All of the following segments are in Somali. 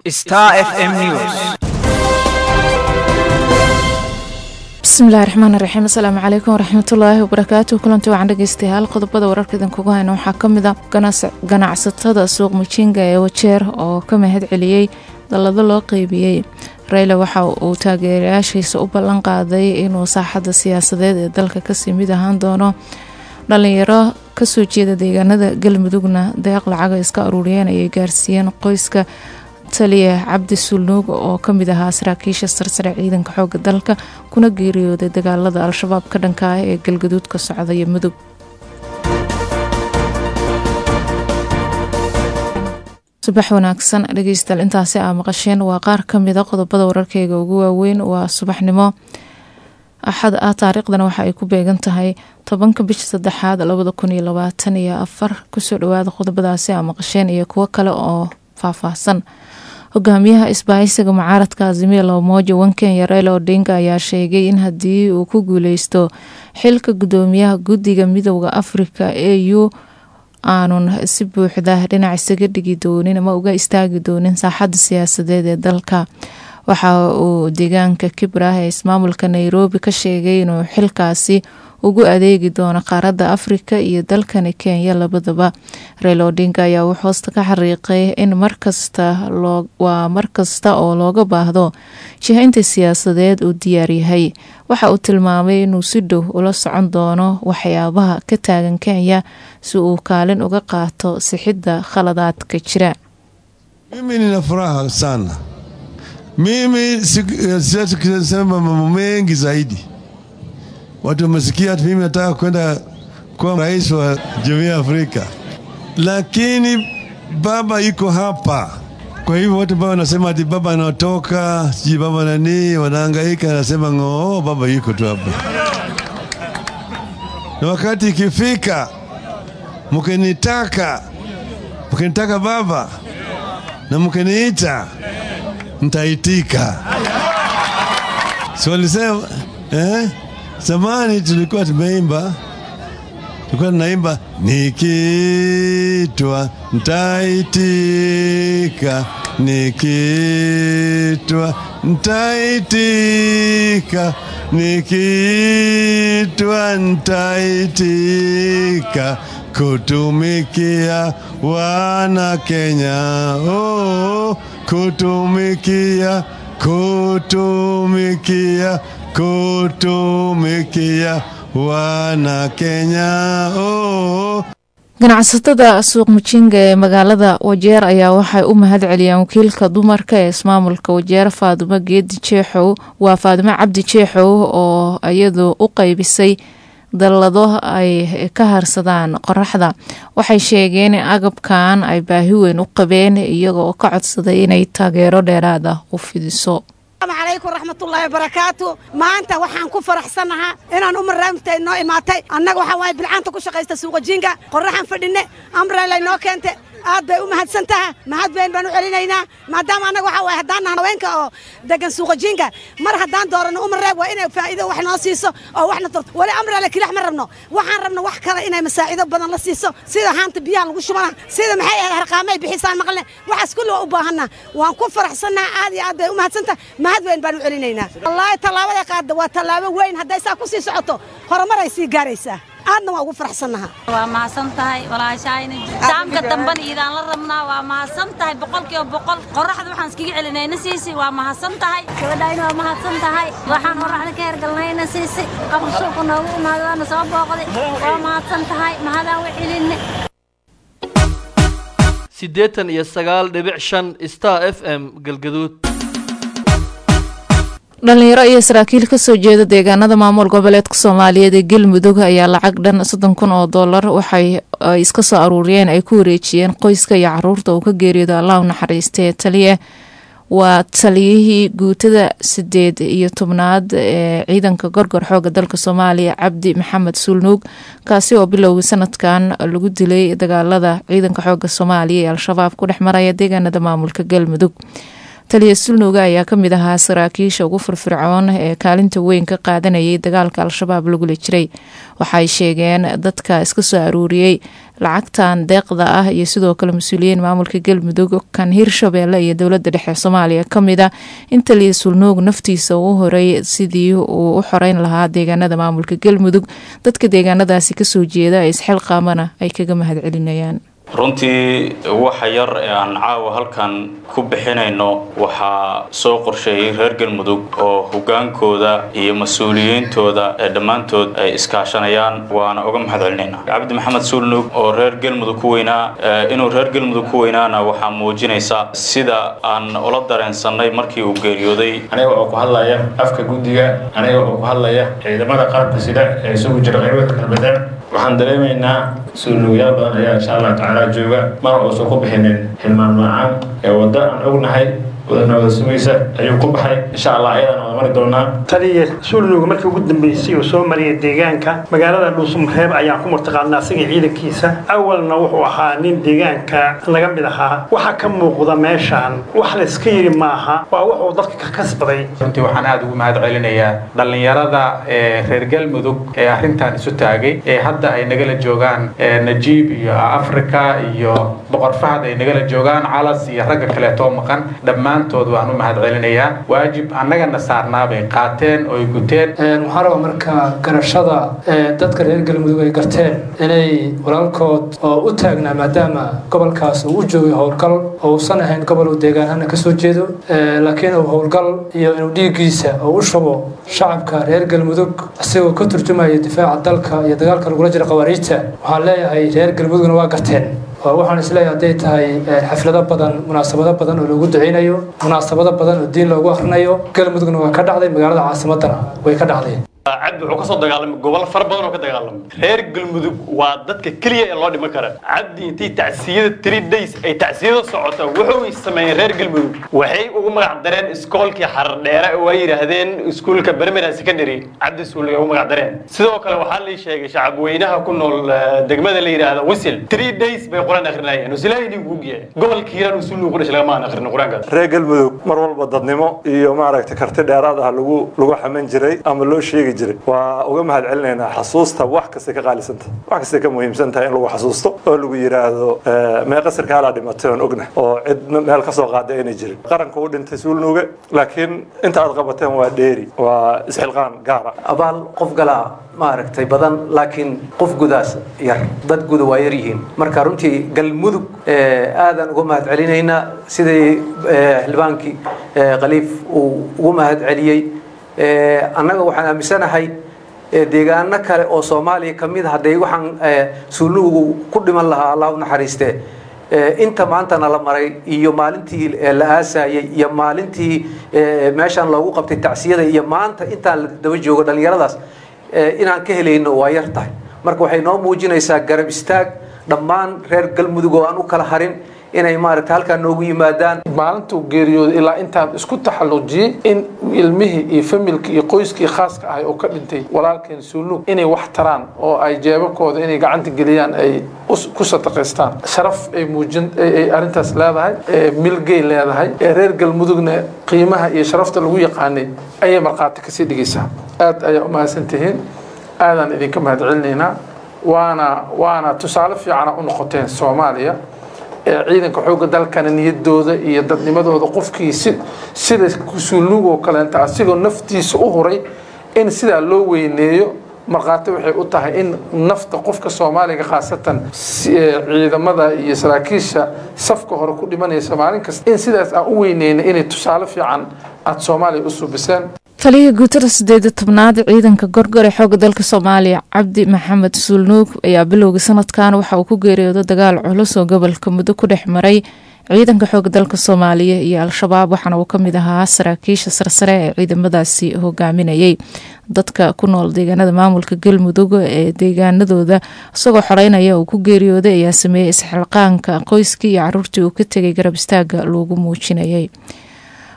Star FM News. bismillahi raxmaan raxiim asalaamu calaykum waraxmatullaahi wabarakaatu kulanti wacan dhegeystayaal qodobada wararka idinkugu hayna waxaa ka mid a ganacsatada suuq mujinga ee wajeer oo ka mahad celiyey dallado loo qeybiyey reyla waxa uu taageerayaashiisa u ballan qaaday inuu saaxadda siyaasadeed ee dalka kasii mid ahaan doono dhalinyaro kasoo jeeda deegaanada galmudugna deeq lacaga iska aruuriyeen ayay gaarsiiyeen qoyska taliya cabdi sulnuug oo kamid ahaa saraakiisha sarsare ciidanka xooga dalka kuna geeriyooday dagaalada al-shabaab ka dhanka ah ee galgaduud ka socda iyo mudug subax wanaagsan dhegeystayaal intaasi aa maqasheen waa qaar kamida qodobada wararkeyga ugu waaweyn waa subaxnimo axad ah taariikhdana waxa ay ku beegan tahay tobanka bisha saddexaad labada kun iyo labaatan iyo afar kusoo dhawaada qodobadaasi aa maqasheen iyo kuwo kale oo faahfaahsan hogaamiyaha isbahaysiga mucaaradka azimia lomoja wankenya raila odinga ayaa sheegay in haddii uu ku guuleysto xilka gudoomiyaha guddiga midooda afrika e u aanun si buuxda dhinac isaga dhigi doonin ama uga istaagi doonin saaxadda siyaasadeed ee dalka waxa uu deegaanka kibrah ee ismaamulka nairobi ka sheegay inuu xilkaasi ugu adeegi doono qaaradda afrika iyo dalkani kenya labadaba reyl odinga ayaa uu hoosta ka xariiqay in markasta waa markasta oo looga baahdo jihaynta siyaasadeed uu diyaar yahay waxa uu tilmaamay inuu si dhow ula socon doono waxyaabaha ka taagan kenya si uu kaalin uga qaato sixidda khaladaadka jira mimi nina furaha sana mimi siwezi kusema mambo mengi zaidi watu wamesikia mimi nataka kwenda kuwa rais wa jumuiya ya Afrika, lakini baba iko hapa. Kwa hivyo watu baba wanasema ati baba anatoka sijui baba nani, wanahangaika, anasema ng'oo, baba yuko tu hapa. Na wakati ikifika mkinitaka, mkinitaka baba na mkiniita, mtaitika. Si walisema eh? Zamani tulikuwa tumeimba, tulikuwa tunaimba nikitwa ntaitika, nikitwa ntaitika, nikitwa ntaitika kutumikia wana Kenya, oh, kutumikia, kutumikia kutumikia wana Kenya oh. ganacsatada suuq mujinga ee magaalada wajeer ayaa waxay u mahad celiyeen wakiilka dumarka ee ismaamulka wajeer faadumo geedi jeexow waa faadumo cabdi jeexow oo iyadu u qeybisay dallado ay ka harsadaan qoraxda waxay sheegeen in agabkan ay baahi weyn u qabeen iyaga oo ka codsaday inay taageero dheeraad ah u fidiso alaykum raxmatullaahi wabarakaatu maanta waxaan ku faraxsannahaa inaan umaraamta noo imaatay annaga waxaa waaye bilcaanta ku shaqaysta suuqajiinka qorraxaan fadhinne amrelay noo keente aad bay u mahadsan taha mahad weyn baan u celinaynaa maadaama annaga waxaa waaye haddaan nahan haweenka oo degan suuqajiinka mar haddaan dooranno umareeb waa inay faa'iido wax noo siiso oo waxna torto weli amrele kilix ma rabno waxaan rabno wax kale inay masaacido badan la siiso sida haanta biyaha lagu shubana sida maxay ahayd harqaamay bixisaan maqalne waxaas kulli waa u baahanna waan ku faraxsannaha aad iyo aad bay u mahadsantaha mahad weyn baan u celinaynaa wallaahi tallaabada qaadda waa tallaabo weyn hadday saa ku sii socoto horumaray sii gaaraysaa aadna waa ugu faraxsannaha waa mahadsan tahay walaashayna saamka dambana iidaan la rabnaa waa mahadsan tahay boqolkiiba boqol qoraxda waxaan iskaga celinayna siisi waa mahadsan tahay gabadhayna waa mahadsan tahay waxaan qoraxda ka hergalnayna siisi qabr suuqa noogu imaada waana soo booqday waa mahadsan tahay mahadaan u celinne siddeetan iyo sagaal dhibic shan star f m galgaduud dhalinyaro iyo saraakiil kasoo jeeda deegaanada maamul goboleedka soomaaliyeed ee galmudug ayaa lacag dhan soddon kun oo dollar waxay iska soo aruuriyeen ay ku wareejiyeen qoyska iyo caruurta uu ka geeriyooda allah u naxariistee taliye waa taliyihii guutada sideed iyo tobnaad ee ciidanka gorgor xooga dalka soomaaliya cabdi maxamed suulnuug kaasi oo bilowgii sanadkan lagu dilay dagaalada ciidanka xooga soomaaliya ee al-shabaab ku dhex maraya deegaanada maamulka galmudug taliya sulnuga ayaa kamid ahaa saraakiisha ugu firfircoon ee kaalinta weyn ka qaadanayay dagaalka al-shabaab lagula jiray waxay sheegeen dadka iska soo aruuriyey lacagtan deeqda ah iyo sidoo kale mas-uuliyiin maamulka galmudug kan hirshabeelle iyo dowlada dhexe soomaaliya kamid a in taliya sulnuug naftiisa uu horay sidii uu u xoreyn lahaa deegaanada maamulka galmudug dadka deegaanadaasi kasoo jeeda ee isxilqaamana ay kaga mahad celinayaan runtii waxa yar ee aan caawa halkan ku bixinayno waxaa soo qorsheeyey reer galmudug oo hogaankooda iyo mas-uuliyiintooda ee dhammaantood ay iskaashanayaan waana uga mahad celinaynaa cabdi maxamed suulnug oo reer galmudug ku weynaa inuu reer galmudug ku weynaana waxaa muujinaysa sida aan ula dareensanay markii uu geeriyooday aniga oo ku hadlaya afka guddiga aniga oo ku hadlaya ciidamada qaranka sida ee isugu jira qaybada galbedeed waxaan dareemaynaa suulnuugyaal badan ayaa insha allah tacaala jooga mana uusan ku bixinin hilmaan macaan ee wadda aan ognahay wadana wada sugaysa ayuu ku baxay insha allah ayadana wada mari doonaa taliya suulnuuga markii ugu dambeysay uu soo mariyay deegaanka magaalada dhuusumreeb ayaan ku martaqaanaa asiga ciidankiisa awalna wuxuu ahaa nin deegaanka laga mid ahaa waxa ka muuqda meeshaan wax la iska yidhi maaha waa wuxuu dadka ka kasbaday runtii waxaan aada ugu mahad celinayaa dhallinyarada ee reer galmudug ee arrintan isu taagay ee hadda ay nagala joogaan najiib iyo africa iyo boqor fahad ay nagala joogaan calas iyo ragga kaleetoo maqan dhammaantood waan u mahad celinayaa waajib annagana saarnaa bay qaateen oo ay guteen waxaan rabaa marka garashada dadka reer galmudug ay garteen inay walaalkood oo u taagnaa maadaama gobolkaas uu u joogay howlgal oo uusan ahayn gobol uu deegaanhana ka soo jeedo laakiin uu howlgal iyo inuu dhiiggiisa oo u shubo shacabka reer galmudug isagoo ka turjumaya difaaca dalka iyo dagaalka lagula jira khawaariijta waxaan leeyahay reer galmudugna waa garteen waxaan isleeyahay hadday tahay xaflado badan munaasabado badan oo lagu duceynayo munaasabado badan oo diin loogu akrinayo galmudugna waa ka dhacday magaalada caasimadana way ka dhacday cabdi wuxuu ka soo dagaalamay gobol fara badan oo ka dagaalamay reer galmudug waa dadka keliya ee loo dhiman kara cabdi intii tacsiyada three days ay tacsiyada socota wuxuu sameeyeen reer galmudug waxay ugu magac dareen iskoolkii xarar dheere oo ay yidhaahdeen iskuulka bermera secondary cabdi suuliga ugu magac dareen sidoo kale waxaa lay sheegay shacab weynaha ku nool degmada la yidhaahda wisil three days bay qur-aan akrinayeen wasilaahi idin guugiya gobolka hiiraan usuulnigu ku dhashay lagama aan akrin qur-aankaas reer galmudug mar walba dadnimo iyo maaragtay karti dheeraad ah lagu lagu xaman jiray ama loo sheegi jiray waa uga mahad celinaynaa xasuusta wax kasta ka qaalisanta wax kasta ka muhiimsan tahay in lagu xasuusto oo lagu yidhaahdo meeqa sarkaalaa dhimatay oon ogna oo cid meel ka soo qaaday aynay jirin qaranka u dhintay suulnuuga laakiin inta aad qabateen waa dheeri waa isxilqaan gaara abaal qof galaa maaragtay badan laakiin qof gudaas yar dad guda waa yar yihiin marka runtii galmudug aadaan uga mahad celinaynaa sidii xildhibaankii khaliif uu ugu mahad celiyey annaga waxaan aaminsanahay deegaano kale oo soomaaliya ka mid hadday waxaan suulnugu ku dhiman lahaa allah u naxariiste inta maantana la maray iyo maalintii la aasayey iyo maalintii meeshaan loogu qabtay tacsiyada iyo maanta intaan la daba joogo dhallinyaradaas inaan ka helayno waa yar tahay marka waxay noo muujinaysaa garab istaag dhammaan reer galmudug oo aan u kala harin inay maaragta halkaa noogu yimaadaan maalintuu geeriyooday ilaa intaan isku taxallujiyey in ilmihii iyo familkii iyo qoyskii khaaska ahay oo ka dhintay walaalkeen suulnuug inay wax taraan oo ay jeebabkooda inay gacanta geliyaan ay ku sadaqaystaan sharaf ay muujin ay arrintaas leedahay milgay leedahay ee reer galmudugna qiimaha iyo sharafta lagu yaqaanay ayay markhaati kasii dhigaysaa aad ayaa u mahadsan tihiin aadaan idinka mahad celinaynaa waana waana tusaale fiicana u noqoteen soomaaliya ciidanka xoogga dalkana niyadooda iyo dadnimadooda qofkii si sida suulnuug oo kaleenta asigoo naftiisa u huray in sidaa loo weyneeyo markhaati waxay u tahay in nafta qofka soomaaliga khaasatan ciidamada iyo saraakiisha safka hore ku dhimanaysa maalin kasta in sidaas aan u weyneyna inay tusaale fiican aada soomaaliya u suubiseen taliya guutada sideeda tobnaad ciidanka gorgor ee xooga dalka soomaaliya cabdi maxamed suulnuug ayaa bilowgii sanadkan waxa uu ku geeriyooday dagaal culus oo gobolka muddo ku dhex maray ciidanka xooga dalka soomaaliya iyo al-shabaab waxaana uu kamid ahaa saraakiisha sarsare ee ciidamadaasi hogaaminayay dadka ku nool deegaanada maamulka galmudug ee deegaanadooda isagoo xoreynaya uu ku geeriyooday ayaa sameeyey isxilqaanka qoyskii iyo caruurtii uu ka tegay garab istaaga loogu muujinayay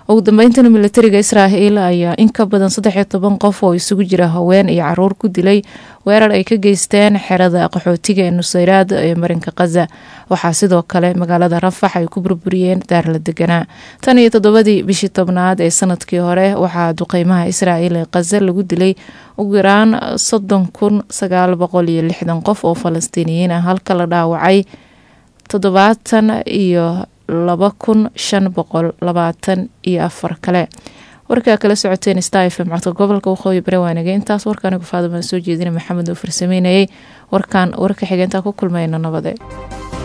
ugu dambeyntina militariga israa'iil ayaa in ka badan saddex iyo toban qof oo isugu jira haween iyo caruur ku dilay weerar ay ka geysteen xerada qaxootiga ee nusayraad ee marinka khaza waxaa sidoo kale magaalada rafax ay ku burburiyeen daar la deganaa tan iyo toddobadii bishii tobnaad ee sanadkii hore waxaa duqeymaha israa'iil ee khaza lagu dilay ugu yaraan soddon kun sagaal boqol iyo lixdan qof oo falastiiniyiin ah halka la dhaawacay toddobaatan iyo laba kun shan boqol labaatan iyo afar kale warkaa kala socoteen star fm codka gobolka waqooyi bari waanage intaas warka anigu faadama soo jeedina maxamed oo farsameynayay warkaan warka xigeentaa ku kulmayno nabade